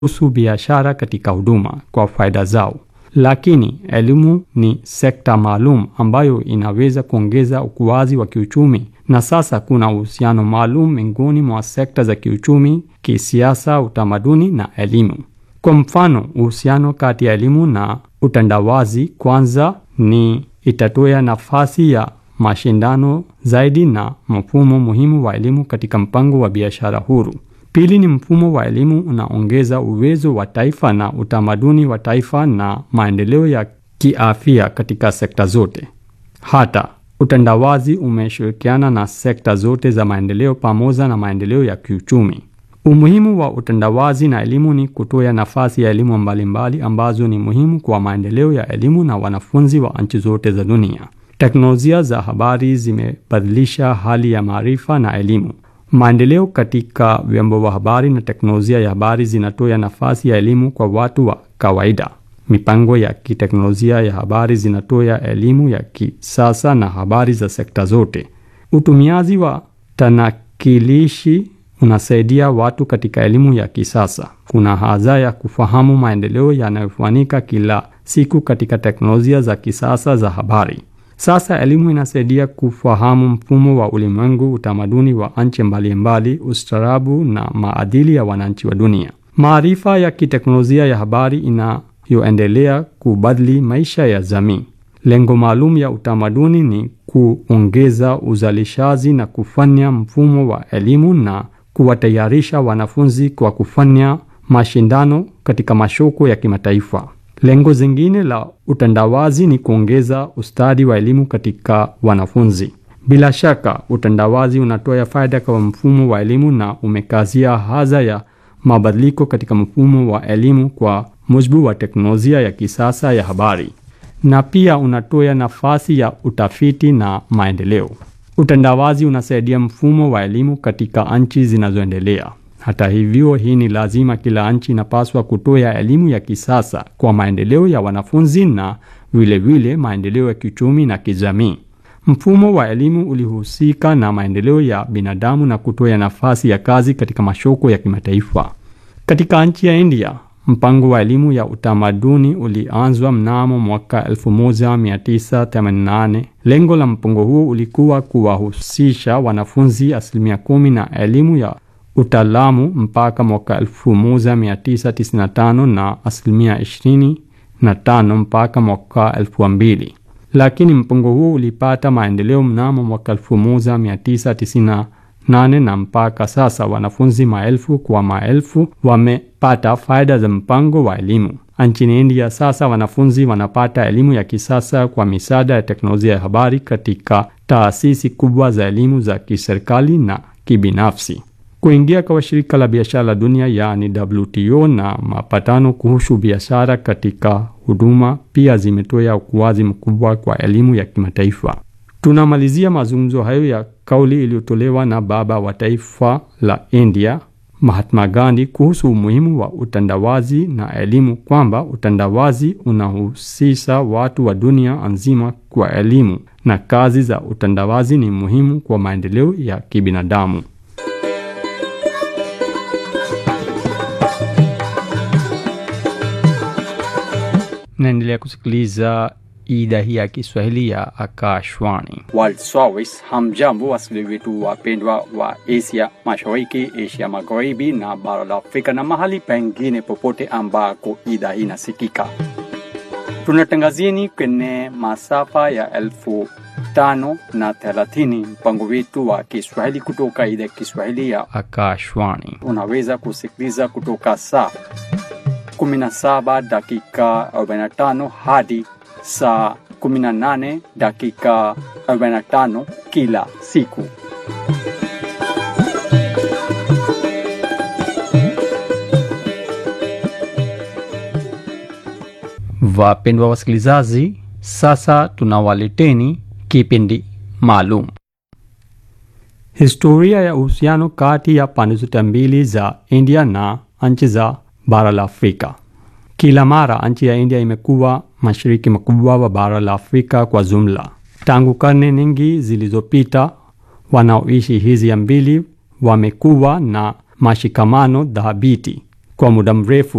kuhusu biashara katika huduma kwa faida zao. Lakini elimu ni sekta maalum ambayo inaweza kuongeza ukuaji wa kiuchumi, na sasa kuna uhusiano maalum miongoni mwa sekta za kiuchumi, kisiasa, utamaduni na elimu. Kwa mfano, uhusiano kati ya elimu na utandawazi kwanza ni itatoa nafasi ya mashindano zaidi na mfumo muhimu wa elimu katika mpango wa biashara huru. Pili ni mfumo wa elimu unaongeza uwezo wa taifa na utamaduni wa taifa na maendeleo ya kiafya katika sekta zote. Hata utandawazi umeshirikiana na sekta zote za maendeleo pamoja na maendeleo ya kiuchumi. Umuhimu wa utandawazi na elimu ni kutoa nafasi ya elimu mbalimbali ambazo ni muhimu kwa maendeleo ya elimu na wanafunzi wa nchi zote za dunia. Teknolojia za habari zimebadilisha hali ya maarifa na elimu. Maendeleo katika vyombo vya habari na teknolojia ya habari zinatoa nafasi ya elimu kwa watu wa kawaida. Mipango ya kiteknolojia ya habari zinatoa elimu ya kisasa na habari za sekta zote. Utumiaji wa tanakilishi unasaidia watu katika elimu ya kisasa. Kuna haja ya kufahamu maendeleo yanayofanyika kila siku katika teknolojia za kisasa za habari. Sasa elimu inasaidia kufahamu mfumo wa ulimwengu, utamaduni wa nchi mbalimbali, ustaarabu na maadili ya wananchi wa dunia. Maarifa ya kiteknolojia ya habari inayoendelea kubadili maisha ya jamii. Lengo maalum ya utamaduni ni kuongeza uzalishaji na kufanya mfumo wa elimu na kuwatayarisha wanafunzi kwa kufanya mashindano katika masoko ya kimataifa. Lengo zingine la utandawazi ni kuongeza ustadi wa elimu katika wanafunzi. Bila shaka, utandawazi unatoa faida kwa mfumo wa elimu na umekazia haja ya mabadiliko katika mfumo wa elimu kwa mujibu wa teknolojia ya kisasa ya habari, na pia unatoa nafasi ya utafiti na maendeleo. Utandawazi unasaidia mfumo wa elimu katika nchi zinazoendelea. Hata hivyo, hii ni lazima. Kila nchi inapaswa kutoa elimu ya kisasa kwa maendeleo ya wanafunzi na vilevile maendeleo ya kiuchumi na kijamii. Mfumo wa elimu ulihusika na maendeleo ya binadamu na kutoa nafasi ya kazi katika masoko ya kimataifa. Katika nchi ya India, mpango wa elimu ya utamaduni ulianzwa mnamo mwaka 1988. Lengo la mpango huo ulikuwa kuwahusisha wanafunzi asilimia kumi na elimu ya utaalamu mpaka mwaka 1995 na asilimia 25 mpaka mwaka 2000, lakini mpango huo ulipata maendeleo mnamo mwaka 1998 na mpaka sasa wanafunzi maelfu kwa maelfu wamepata faida za mpango wa elimu. Nchini India sasa wanafunzi wanapata elimu ya kisasa kwa misaada ya teknolojia ya habari katika taasisi kubwa za elimu za kiserikali na kibinafsi. Kuingia kwa shirika la biashara la dunia yaani WTO na mapatano kuhusu biashara katika huduma pia zimetoa ukuaji mkubwa kwa elimu ya kimataifa. Tunamalizia mazungumzo hayo ya kauli iliyotolewa na baba wa taifa la India Mahatma Gandhi kuhusu umuhimu wa utandawazi na elimu, kwamba utandawazi unahusisha watu wa dunia nzima kwa elimu na kazi za utandawazi ni muhimu kwa maendeleo ya kibinadamu. Naendelea kusikiliza idhaa hii ya Kiswahili ya Akashwani World Service. Hamjambo wasikilizaji wetu wapendwa wa Asia Mashariki, Asia Magharibi na bara la Afrika na mahali pengine popote ambako idhaa hii inasikika. Tunatangazieni kwenye masafa ya elfu tano na thelathini mpango wetu wa Kiswahili kutoka idhaa ya Kiswahili ya Akashwani. unaweza kusikiliza kutoka saa 17 dakika 45 hadi saa 18 dakika 45 kila siku. Wapendwa wasikilizaji, sasa tunawaleteni kipindi maalum, historia ya uhusiano kati ya pande zote mbili za India na nchi za bara la Afrika. Kila mara nchi ya India imekuwa mashariki makubwa wa bara la Afrika kwa jumla. Tangu karne nyingi zilizopita, wanaoishi hizi mbili wamekuwa na mashikamano dhabiti kwa muda mrefu